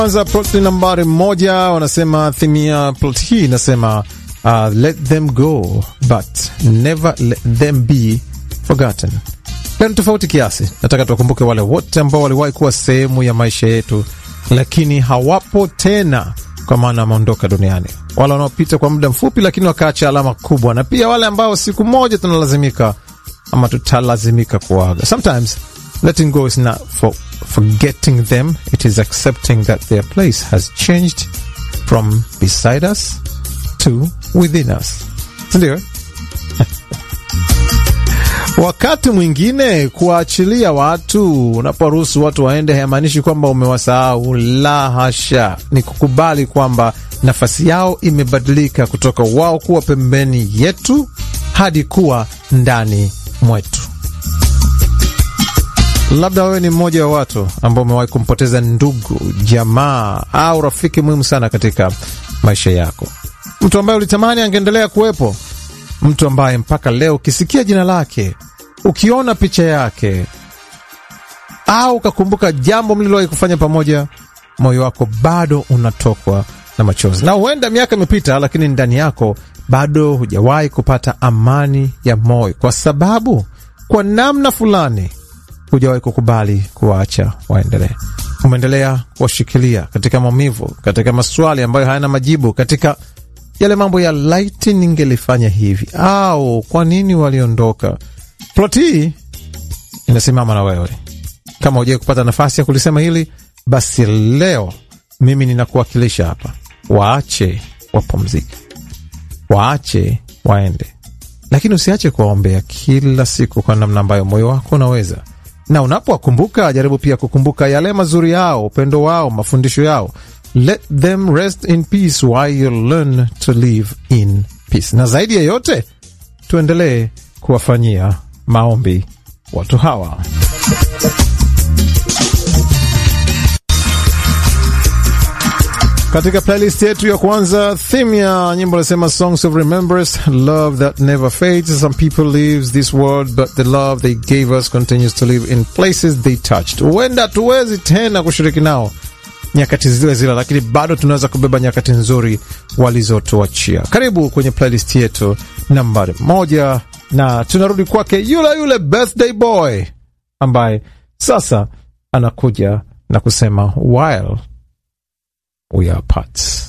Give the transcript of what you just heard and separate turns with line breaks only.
Kwanza plot nambari moja wanasema theme ya plot hii inasema uh, let them go but never let them be forgotten. Leo ni tofauti kiasi, nataka tuwakumbuke wale wote ambao waliwahi kuwa sehemu ya maisha yetu, lakini hawapo tena, kwa maana wameondoka duniani, wale wanaopita kwa muda mfupi, lakini wakaacha alama kubwa, na pia wale ambao siku moja tunalazimika ama tutalazimika kuaga. Sometimes letting go is not for forgetting them, it is accepting that their place has changed from beside us to within us, sindio? Wakati mwingine kuwaachilia watu, unaporuhusu watu waende, haimaanishi kwamba umewasahau. La hasha, ni kukubali kwamba nafasi yao imebadilika kutoka wao kuwa pembeni yetu hadi kuwa ndani mwetu. Labda wewe ni mmoja wa watu ambao umewahi kumpoteza ndugu, jamaa au rafiki muhimu sana katika maisha yako, mtu ambaye ulitamani angeendelea kuwepo, mtu ambaye mpaka leo ukisikia jina lake, ukiona picha yake, au ukakumbuka jambo mlilowahi kufanya pamoja, moyo wako bado unatokwa na machozi. Na huenda miaka imepita, lakini ndani yako bado hujawahi kupata amani ya moyo, kwa sababu kwa namna fulani hujawahi kukubali kuwaacha waendelee. Umeendelea kuwashikilia katika maumivu, katika maswali ambayo hayana majibu, katika yale mambo ya laiti ningelifanya hivi au kwa nini waliondoka. Plot hii inasimama na wewe. Kama hujawai kupata nafasi ya kulisema hili, basi leo mimi ninakuwakilisha hapa. Waache wapumzike, waache waende, lakini usiache kuwaombea kila siku kwa namna ambayo moyo wako unaweza na unapowakumbuka jaribu pia kukumbuka yale mazuri yao, upendo wao, mafundisho yao. Let them rest in peace while you learn to live in peace. Na zaidi ya yote, tuendelee kuwafanyia maombi watu hawa. Katika playlist yetu ya kwanza, theme ya nyimbo nasema songs of remembrance, love that never fades. Some people leaves this world but the love they gave us continues to live in places they touched. Huenda tuwezi tena kushiriki nao nyakati zile zile, lakini bado tunaweza kubeba nyakati nzuri walizotuachia. Karibu kwenye playlist yetu nambari moja, na tunarudi kwake yule yule birthday boy ambaye sasa anakuja na kusema while we are apart.